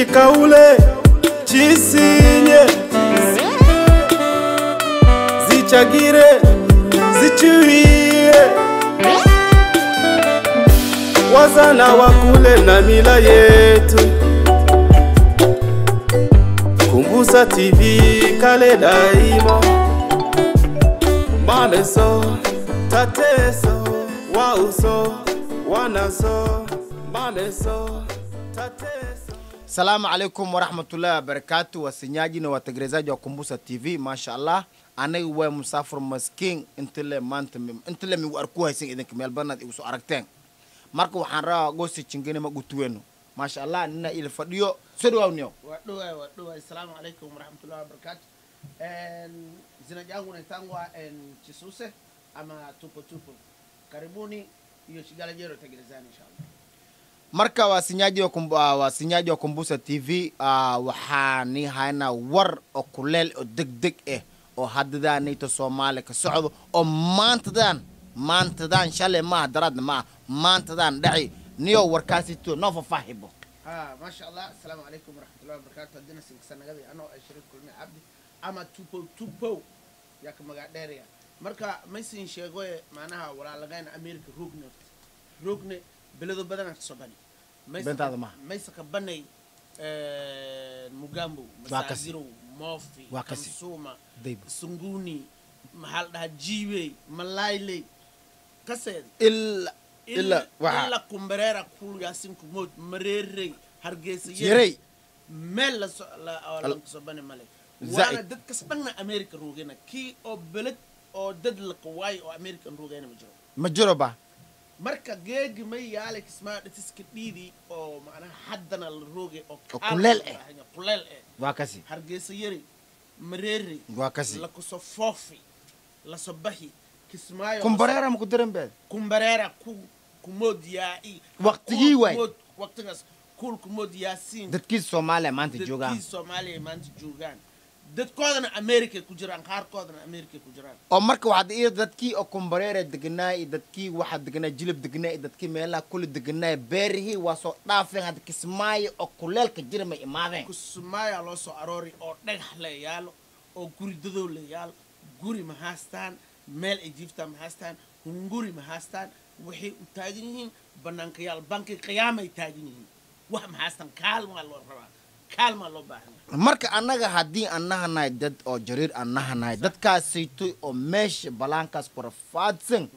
zikaule chisinye zichagire zichiwie wazana wakule na mila yetu kumbusa tv kale daima mameso tateso wauso wanaso mameso tateso Salamu alaikum warahmatullahi wabarakatu, wasinyaji na wategelezaji wa Kumbusa TV, masha Allah. Aniga waa musaafir maskiin intile maanta mi- intile migu arku haysan idinka meel badanaad igu soo aragteen marka waxaan rabaa goosi jingine ma gutuweno maasha Allah nina ila fadhiyo soo dhawaawniyo waduwa waduwa assalamu alaikum warahmatullahi wabarakatu En, jina jangu naitangwa en, chisuse ama tupo tupo karibuni hiyo shigala jero tegelezani inshallah marka wasinyaji wa kumbu, uh, wasinyaji wa Kumbusa TV uh, waxaani haynaa war oo kuleel oo degdeg ah oo haddadaanayto Soomaali ka socdo oo maantadan maantadan shalay maaha daraadna maaha maantadan dhaci niyo warkaasito noo fafaahibo ha masha allah assalamu alaikum warahmatullahi wabarakatu haddina sinkasanagadi anoo ay shariif kulmi cabdi ama tupo tupo yaka magaa dheeraya marka maysin sheegoye macnaha walaalagayna america rogne rogne beledo badana kasoo bani Beentaada maaha. maysa ka banay mugambo Waa kasi. masaagirow moofi Waa kasi. kansuuma Dayba. sunguni maxaa la dhahaa jiiwey malayley kaseed ila ila waxa ila kumbereera kulgaasin kumood mareerey hargeysa yarey meel la so- la- oo Al- lan kasoo bani male Zaid. waana dadkas dhanna america roogena kii oo beled oo dad la qawaayo oo american roogena ma jiro ma jiro ba marka geegi may yaale kismaa dhatiska dhiidii oo macnaha haddana la roogay oo Oo kaal kuleel loo eh. baahan yahay, kuleel eh waa kasi hargeysa yari mareerey waa kasi la kuso foofi la so baxi kismaayo kumbareera ma ku diran beed kumbareera ku kumood yaai Waqtigii Kuul waay. kumood- waqtigaas kuul kumood yaasiin dadkiisa Soomaaliya maanta joogaan dadkii soomaaliya maanta joogaan dadkoodana america ku jiraan qaarkoodana america ku jiraan oo marka waxaad ii dadkii oo kumbareera deganaa iyo dadkii waxaa deganaa jilib deganaa iyo dadkii meelaha kuli deganaa beerihii waa soo dhaafeen hadda kismaayo oo kuleelka jira may imaadeen kusmaayaa loo soo aroori oo dhagax la yaalo oo guri dadow la yaalo guri ma haastaan meel ay jiiftaan ma haastaan hunguri ma haastaan waxay u taagan yihiin banaankayaal banki qiyaamay taagan yihiin wax ma haastaan kaalmaa loo rabaa kaalmaa loo baahan yahay marka annaga haddii aan nahanahay dad oo jariir aan nahanahay dadkaasaytoy oo meesha balaankaas ku rafaadsan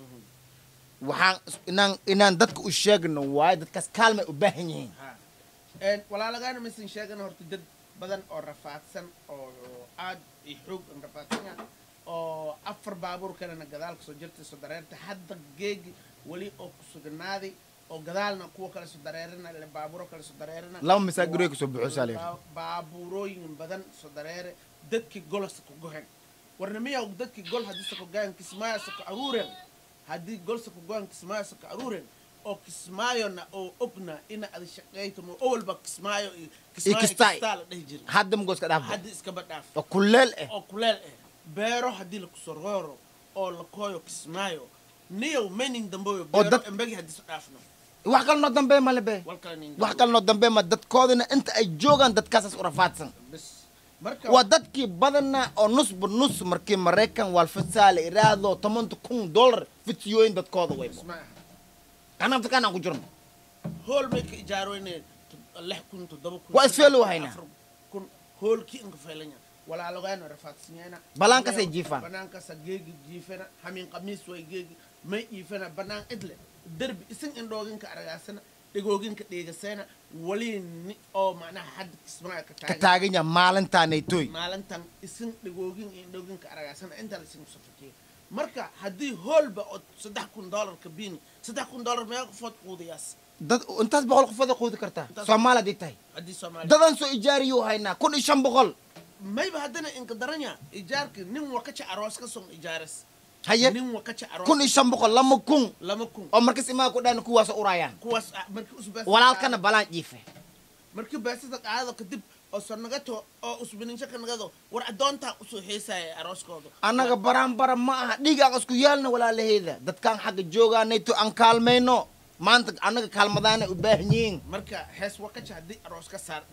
waxaan is- inaan inaan dadka u sheegno waayo dadkaas kaalmay u baahan yihiin Ha. Een, walaalagaana maysan sheegan horta dad badan oo rafaadsan oo aad i xoog an rafaadsan yahay oo afar baabuur kalena gadaal kasoo jirtay soo dareerta hadda geegi weli oo ku sugnaaday oo gadaalna kuwa kale soo dareerina le baabuuro kale soo dareerina Laba masaagirooy kasoo buuxo saa la yidhi. Baa- baabuurooyin badan soo dareere dadkii golosa ku gohen warnimiya dadkii gol haddii sa ku gohen kismaayasa ku aruuren haddii golsa ku gohen kismaayasa ku aruuren oo kismaayona oo ogna ina ada shaqeyto mo owalba kismaayo iyo kismaayo kistaay. kistaa la dhehi jira hadda magooska dhaafo haddii iskaba dhaaf oo kuleel ah oo kuleel ah beero haddii lakusoo rooro oo la kooyo kismaayo niyow menin damboyo Oo beero dad- embegi haddii su dhaafno wax kale noo dambe male be wal kale nin wax kale noo dambe ma dadkoodina inta ay joogaan dadkaasaas u rafaadsan bes marka waa dadkii badana oo nusba nus markii maraykan waalfasaa la iraahdo tomanta kun dollar fidsiyooyin dadkooda way isma aha anaa dadkaan aan ku jirno hool may ka ijaaroyne lix kun toddoba kun Waa isfeelo haynaa. afar kun hoolkii inka faylanya walaalogaana rafaadsinyana Banaankaasay jiifaan. banaankaasa geegi jiifana hamin qamiis way geegi may iifana banaan idle derbi isin indhooginka aragaasana dhegooginka dheegasana wali ni oo macnaha hadda kismaa ka ka taagan taagan yaha maalintaanaytoy maalintan isin dhagoogin iyo indhooginka aragaasana intaa laisin safakiya marka haddii hoolba oo saddex kun dollarka biini saddex kun dollar meeqa qofood quudayaas dad intaas boqol qofood quudi kartaa Intaas- soomaali haddii tahay haddii soomaaliya dadaan soo ijaariyuu haynaa kun iyo shan boqol mayba haddana inka daranya ijaarka nin wakaca aroos ka son ijaaras haye nin wakaca aroos kun iyo shan boqol lama kun lama kun oo markas imaa ku dhaan kuwaas urayaan kuwaas ah, markii usbees walaalkana balaan jiife markii beesada qaadado kadib oo sonagato oo usbininsho ka nagado war addoontaa usoo heesaya arooskooda annaga baraan bara ma aha dhiigaan isku yaalna walaalaheeda dadkaan xagga joogaanayto aan kaalmayno maanta annaga kaalmadaana u baahan yihiin marka hees wakaca haddii aroos ka saar dhit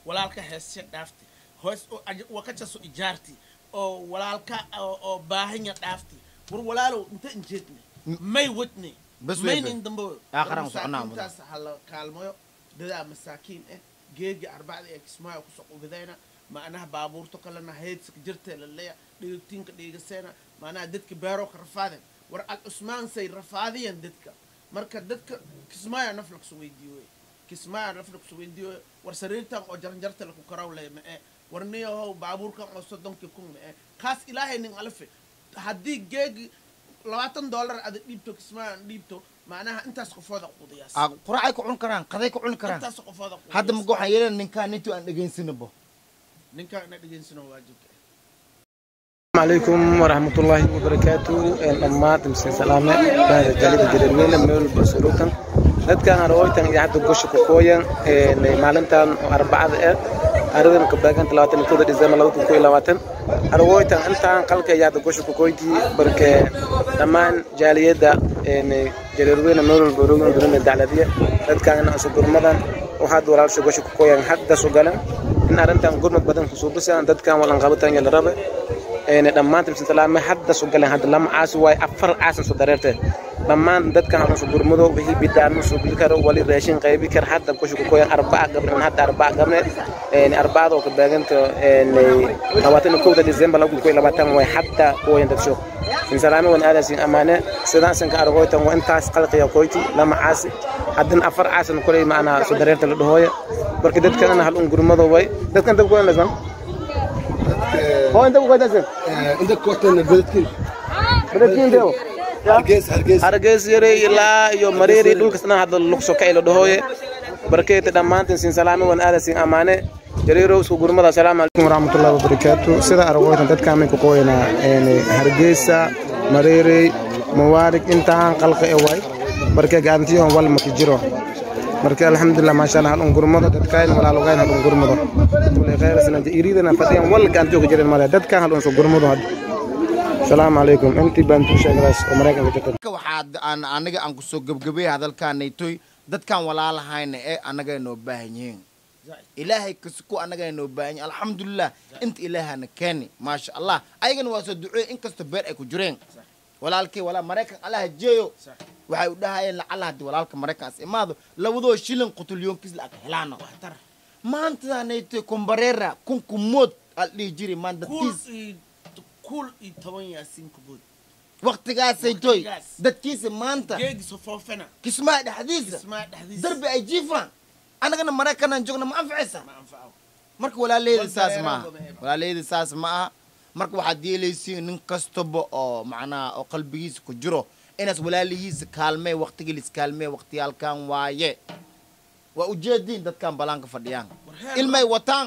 walaalka heesya dhaafti hoos oo aj- wakajaso ijaarti oo walaalka oo oo baahanya dhaafti war walaalow inta injeedne may wadne Bas wey, maynin bas. dambo Aakhiraan ku soconaa mudan. masaakiintaas hala kaalmayo dadaa masaakiin ah geegi arbacda ee kismaayo kusoo qubidayna macnaha baabuurto kalena heydska jirtee laleya dhigagtiinka dhiigaseena macnaha dadka beero ka rafaadeen war al cusmaan say rafaadiyeen dadka marka dadka kismaayo naf laksu weydiiyo wey kismaayo naf laksu weydiiyo wey war sariirtan oo jaranjarta laku karaw leh ma-e war niyahow baabuurkan oo soddonkii kun ma-e kaas ilaahay nin alafe haddii geegi labaatan dollar ada dhiibto kismaayo aan dhiibto macnaha intaas qofooda quudiyaas Ah, quracay ku cuni karaan qaday ku cuni karaan intaas qofooda quudiyaas hadda maga waxaan yeelana ninkaan nintu aan dhegaysanabo ninkaa ina dhegeysano waajibka ah السلام عليكم ورحمة الله وبركاته دhammaad mise salaame bahda jalida jareerweyne meel basurutan dadkan arooytan iyo hadda gosha ku kooyan maalintan oo arbacada ah aridan ka baaganta labaatan iyo kooda december labada kun iyo labaatan arooytan intaan qalka iyo hadda gosha ku kooyti barke dhammaan jaaliyadda jareerweyne meel walba roogin dunida dacladiya dadkan inaan isu gurmadan oo hadda walaalsha gosha ku kooyan hadda su galan in arrintan gurmad badan kusoo bisaan dadkan walan qabataan la rabe een dhammaantiin salaame hadda soo galeen hadda lama caasi waay afar caasan soo dareertay dhammaan dadkan halkan soo gurmado wixii bidaan soo geli karo wali raashin qaybi kar hadda kushu ku koyan arbaca gabdhan hadda arbaca gabne een arbacada oo ka baaganta een labaatan iyo kowda december lagu koy labaatan way hadda koyan dad soo in salaame wan aadasin amaane sidaan san ka argoytan waa intaas qalqiya koyti lama caasi haddan afar caasan kulay macna soo dareerta la dhahooya marka dadkan hal un gurmado way dadkan dad koyan lasan هو انت ابو قداسه عندك كوتن بدتكين بدكين ديو hargeys hargeys hargeys yare ilaa iyo mareeri dhulkasna hadda luqso ka ilo dhahooye barkeeta dhammaantiin siin salaame wan aada siin amaane jariirow isku gurmada asalaamu calaykum waraxmatullahi wabarakaatu sida aragooytan dadkaan may ku qoyanaa hargeysa mareeri mawaarig intaan qalqa e way barke gaantiyoon wal maki jiro marka alxamdulilah maasha allah hal un gurmado dadkaan walaalogaayn hal un gurmado kulay khayrsana iriidana fadhiyan wal gaantiyo ka jirin male dadkaan hal un soo gurmado hadda asalaamu calaykum intii baan tuu sheegadaas oo maraykanka jirta marka waxaad aan aniga aan kusoo gebgabay hadalkaanaytoy dadkaan walaalahayna ee annaga noo baahan yihiin ilaahay kasku annaga noo baahan yihin alxamdulilah inta ilaahana keeni maasha allah ayagana waa soo duceey inkastoo beer ay ku jireen walaalkay walaa maraykan allaha jeeyo waxay u dhahayeen lacala haddii walaalka maraykankaas imaado labadoo shilin qutulyoonkiis la aka helaano maantadaanaytoy kumbareera kunku mood al dhihi jiri maan kuul dadkiis iyo kuul iyo toban yaasiin kubood waqtigaasaytoy Waqtigaas. dadkiisa maanta geegi sofoofena kismaa dhexdiisa kismaa dhexdiisa darbi ay jiifaan annagana maraykanaan joogna ma anficaysa ma anfaco marka walaaleyda Wal saas dareero ma aha wada heba. walaaleyda saas ma aha marka waxaad yeelaysiin nin kastaba oo macnaha oo qalbigiisa ku jiro inaas walaalihiisa kaalmee waqtigilis kaalmee waqtiyaalkan waaye waa ujeediin dadkan balaanka fadhiyaan War heer ilmay wataan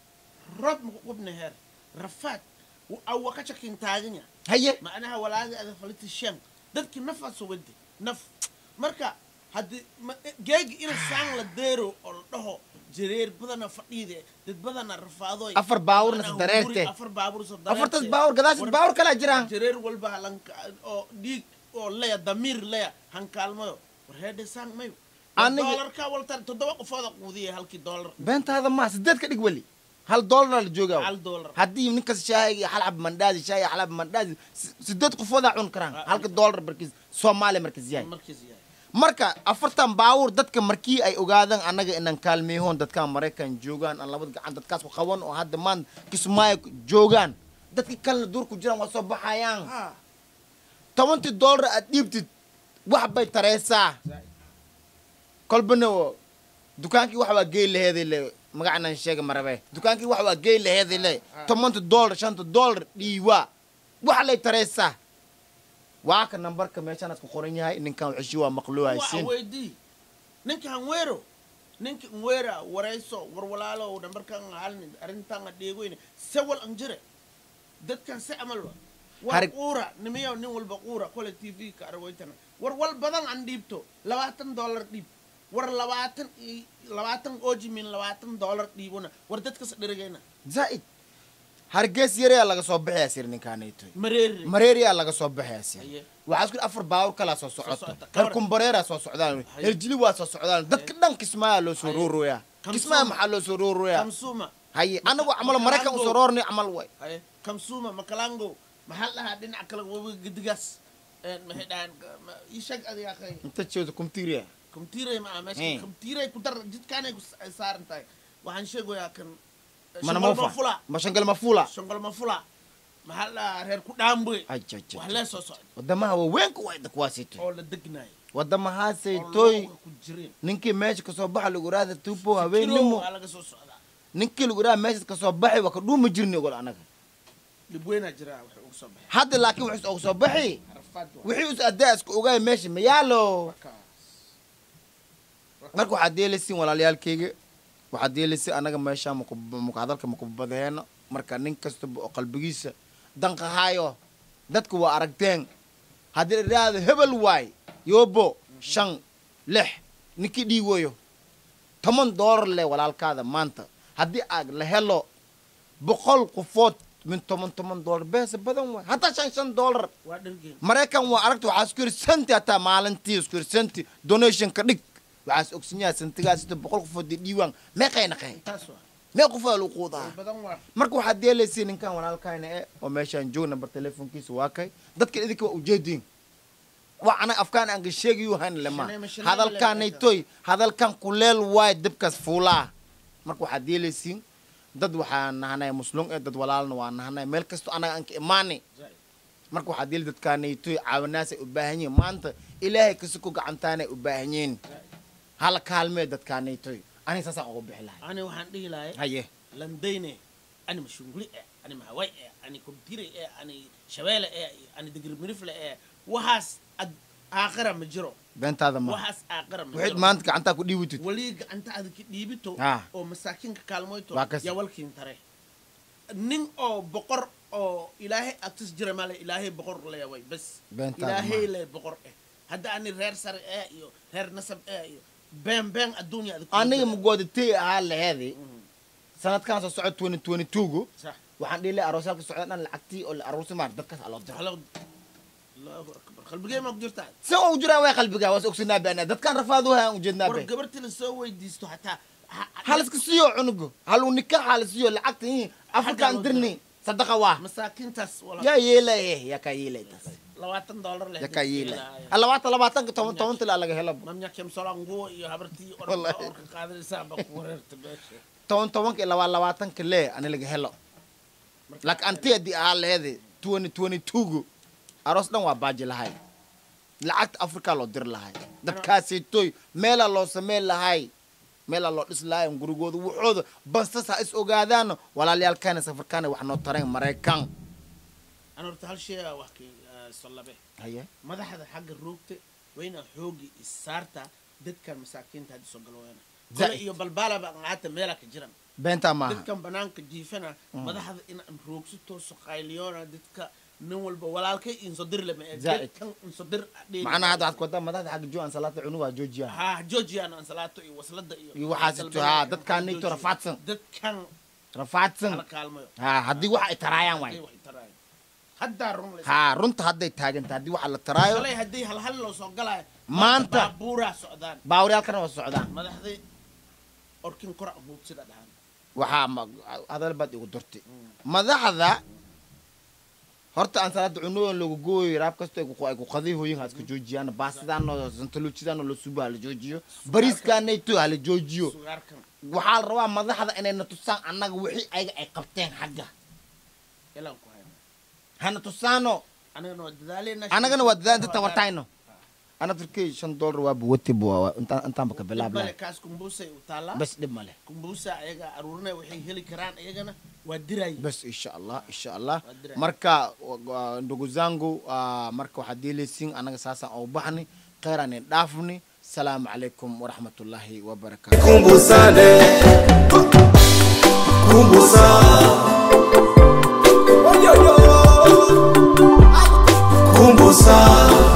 rob maku qubna heer rafaad awa ka shakin taaganya haye macnaha walaaga ada faliti shan dadki nafaas wadi naf marka haddii ma- geegi ina saan la deero oo la dhaho jareer badana fadhiide dad badana rafaadoy Afar baawurna Macnaha sadareerte. hunguri, afar baawur sadareerte. afartas baawur gadaashis War- baawur kalaa jiraan jareer walba halanka oo dhiig oo leya damiir leya hankaalmayo war heedhe saan mayo Aniga- doolarka waltan toddoba qofooda quudiya halkii doolar beentaada ma sideed ka dhig weli hal doolara la joogaa hal doolar haddii ninkas shaahi iyo xalab mandaazi shaahi iyo xalab mandaazi si- sideed qofoodaa cuni karaan halka doolar markiis soomaaliya markiis yahay markiis yahay marka afartan baawur dadka markii ay ogaadaan annaga inaan kaalmeehoon dadkaan maraykan joogaan aan labada gacan dadkaas ku qaban oo hadda maan kismaayo joogaan dadkii kalena duur ku jiraan waa soo baxayaan ha tobantii doolar aad dhiibtid wax bay tareysaa kolbana oo dukaankii wax waa geey laheeday le magacnan sheega marabe dukaankii wax waa geey laheeday le tobanti doolar shanta doolar dhiiwaa wax lay tareysaa waa ka nambarka meeshanaad ku qoran yahay ninkan xishi waa maqluu waa haysin weydii ninka hanweero ninka nweera warayso war walaalo nambarkan halni arrintan dheegoyne se wal an jire dadkan se amalba war Harig- quura nimiyo nin walba quura kole tv ka arwaytana war wal badan an dhiibto labaatan dollar dhiib war labaatan iyo labaatan ojimin labaatan dollar dhiibona war dadkas dhirigayna zaa'id hargeys yareyaa laga soo baxayaa sir ninkaanaytoy mareeri mareeriyaa laga soo baxayaa sir Haye. waxaa isku afar baawur kalaa soo socoto socota. reer kumbareeraa soo socdaan Haye. herjili waa soo socdaan dadka dhan kismaayaa loo soo Haye. ruuruyaa kismaayo maxaa loo soo rooraya kamsuma haye anagu camal maraykan usoo roornay camal way haye kamsuma makalango maxaa la dhahaa dhinaca kale wabiga gedigaas een maxay dhahaan ma- ii sheeg adiga akhay inta jeedo kumtiiriya kamtiiray ma aha Eh. meesha kamtiiray ku dar jidkaanay ku s- ay saaran tahay waxaan sheegayaa kan mana shongol moofa mafula mashangal mafula shongol mafula maxaa la dhahaa reer ku dhaambe Ajajaj. wax lee soo socda wadamaha waaweynka waa dakuwaasito oo la degnayo wadamahaasay oo tooy looga ku jireen ninkii meesha kasoo baxa lagu raada tuubo Kiro habeennimo waa laga soo socdaa ninkii lagu raada meesha kasoo baxay waa ka dhuuma jirni ogol anaga dhib weynaa jiraa wax ugu soo baxay hadda laakiin wuxuu ugu soo baxi carafaad waa wixii us adaa isku ogaay meesha ma yaalo kaas marka waxaad yeelaysiin walaalayaalkayga waxaad yeelaysiin anaga meesha muka hadalka makubadaheeno marka nin kastaba oo qalbigiisa danqahaayo dadka waa aragteen haddii idhaahdo hebel waay yoobo shan lix ninkii dhiiwayo toban doolar leh walaalkaada maanta haddii aad la helo boqol qofood min toban toban doolar beesa badan waay hataa shan shan doolar waa dhargeen maraykan waa aragta waxaa isku yiri santi hataa maalintii isku yiri santi donation ka dhig waxaas ogsanyaha santigaas sida boqol qofood dee dhiiwaan meeqay naqay taas waa mee qof aa lagu quudaa badan waa marka waxaad yeelaysiin ninkan walaalkayna e oo meeshaan joog nambar telefonkiisa waa kay dadka idinka waa ujeediin waa anaga afkaan aan ka sheegayu han lema Shanayma, shanayma hadalkaanay le- toy hadalkan kuleel waay dibkaas fuulaa marka waxaad yeelaysiin dad waxaa nahanay muslum ee dad walaalna waa nahanay meel kasto anaga aan ka imaanay zaid marka waxaad yeeli dadkaanaytoy caawinaasay u baahan yihiin maanta ilaahay kasi ku gacantaanay u baahan yihiin hala kaalmee dadkaanaytoy aniga saasaan uga bixi lahay ani waxaan dhihi lahay haye landayne ani mashunguli eh ani mahaway eh ani kobtire eh ani shabeele eh ani digirmirifle eh waxaas ad aakhira ma jiro beentaada ma waxaas aakhira ma waxayd jiro maanta gacantaa ku dhiiwitid wali gacanta aad ka dhiibito Ah. oo masaakiinka kaalmoyto Waa kasi. yaa walkiin tare nin oo boqor oo ilaahay agtis jira male ilaahay boqor leeway bas Beentaada ilaahay ma. le boqor eh hadda ani reer sare eh iyo reer nasab eh iyo been been adduunya aad ku aniga jira. magoodatay ahaa laheedi Mhm. sanadkan soo socod twenty twenty two-gu sax waxaan dhihi lahay aroosyaalka socda dhan lacagtii oo la aroorsi maar dadkaas aloo diro Allahu Allahu akbar qalbigee ma ku jirtaa si u jiraan way qalbigaa waas ogsanaa baana dadkan rafaadu hayaan ujeednaa war bay gabartii la soo weydiisto xataa ha- ha- hal iska siiyo cunugu halu nikaax hal siiyo lacagta ii afrikaan loo dirni sadaqa waa masaakiintaas wala yaa yeelaye yaa kaa yeelay taas labaatan dollar leh yaa kaa yeelay yeelaya. labaatan labaatanka toban toban tilaa laga helo mamnya kemsola nguo iyo habartii Wallahi. orka orka qaadanaysaa baa ku wareerta meesha toban tobanka iyo labaa labaatanka lee ani laga helo laakiin anti haddii ahaa laheedi twenty twenty two-gu aroos dhan waa baaji lahay lacagta africa loo diri lahay dadkaasitoy meelaa loo sameyn lahay meelaa loo dhis lahay gurigooda waxooda bastas ha is ogaadaano walaalayaalkaana safarkaana wax noo tarayn maraykan ana horta hal shay aa wax kii sallabe haye madaxda xagga roogta waa inaa xoogi isaarta dadkan masaakiinta hadda soo galooyana Zaid. kole iyo balbaalaba qaata meelaa ka jiran beentaa maaha dadkan banaanka jiifana madaxda inaan roogsi tooso qayliyoona dadka nin walba walaalkay insodir lama ee Zaid. dadkan insodir macnaha hadda waxaad ku wadaa madaxda xagga jo aan salaata cunugaa joojiyaan ha georgian ansalaato iyo waslada iyo Iyo waxaas ito, ha, dadkan nito rafaadsan. dadkan rafaadsan hala kaalmayo ha haddii wax ay taraayaan waay Ay wax taraayo haddaa run la ha runta hadday taaganta haddii waxa la taraayo shalay haddii hal hal loo soo galaayo Maanta. baabuuraa socdaan baawaryaalkana waa socdaan madaxdii orkin kora huub sida dhahaan waxaa ma- hadal baad igu durtay madaxda horta aan salaada cunooyin loogu gooyo raab kastoo ay ku- ay ku qadihoyin ha iska joojiyaan baasidaanoo santaluujidaanoo la subo hala joojiyo bariiskaanayto hala joojiyo sugaarkan waxaa la rabaa madaxda inayna tusaan annaga wixii ayaga ay qabteen xagga ilaan ku hayna hana tusaano anagana waa dadaaleyna annagana waa dadaan inta tabartayno ana turkey shan doolar waa buwati bu intaanba ka bilaab bale lahay kaas kumbusay u taallaa bas dhib male kumbusa ayaga aruurinaya waxay heli karaan iyagana waa diraya bas insha allah insha allah Waa diray. marka wa- ndugu zangu ah, marka waxaad yeelaysiin anaga saasaan ugu baxni kheyran in dhaafni salaamu calaykum waraxmatullaahi wabarakaatu Kumbusane Kumbusa Kumbusa